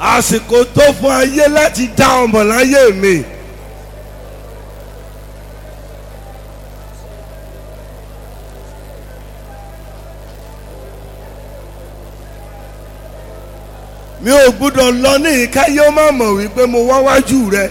àsìkò tó fún ayé láti dá ọmọ láyé mi. mi ò gbúdọ̀ lọ ní ìkáyé ó má mọ̀ wípé mo wá wájú rẹ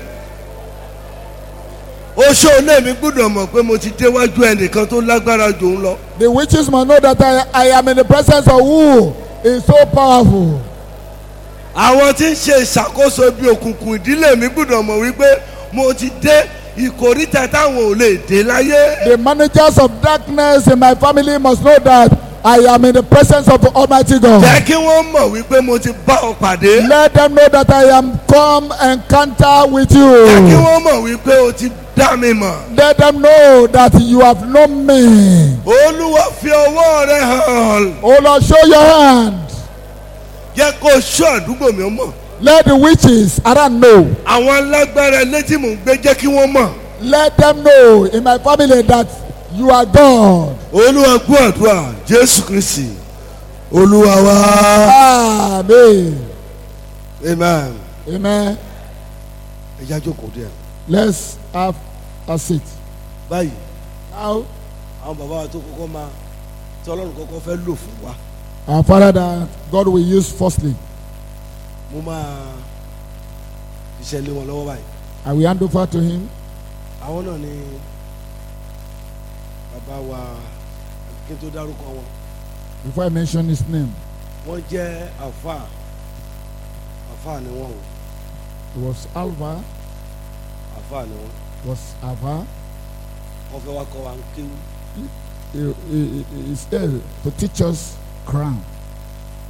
oṣó náà mi gbúdọ̀ mọ̀ pé mo ti déwájú ẹnìkan tó lágbára jù ń lọ. The witches must know that I, I am in the presence of who is so powerful. àwọn tí ń ṣe ìṣàkóso ibi òkùnkùn ìdílé mi gbúdọ̀ mọ̀ wípé mo ti dé ìkóríta táwọn ò lè dé láyé. The managers of darkness in my family must know that I am in the presence of the Almighty God. jẹ́ kí wọ́n mọ̀ wípé mo ti bá ọ pàdé. Let them know that I am come encounter with jẹ́ kí you. wọ́n mọ̀ wípé o ti dá mi mọ̀. Let them know that you have known me. olúwa fi ọwọ́ rẹ hàn. Oh Lord, show your hand. jẹ́ kó ṣọ́ àdúgbò mi mọ̀. Let the witches around know. àwọn alágbára létí mò ń gbé jẹ́ kí wọ́n mọ̀. Let them know in my family that you are God. olúwa gbọ́ àdúrà jésù kristi olúwa wá. Amen. amen. Amen. ẹ já jókòó díẹ̀. Let's have a seat. báyìí Now, àwọn bàbá wa tó kọ́kọ́ máa tí ọlọ́run kọ́kọ́ fẹ́ lò fún wa our Father that God will use firstly, mo máa iṣẹ́ lé wọn lọ́wọ́ báyìí. I will hand over to Him. àwọn náà ni bàbá wa kí n tó dárúkọ wọn Before I mention His name, wọ́n jẹ́ àfáà àfáà ni wọ́n o it was Alva, àfáà ni wọ́n was Ava. wọ́n fẹ́ wá kọ́ wa ń kéwú He, he, he is there to teach us crown.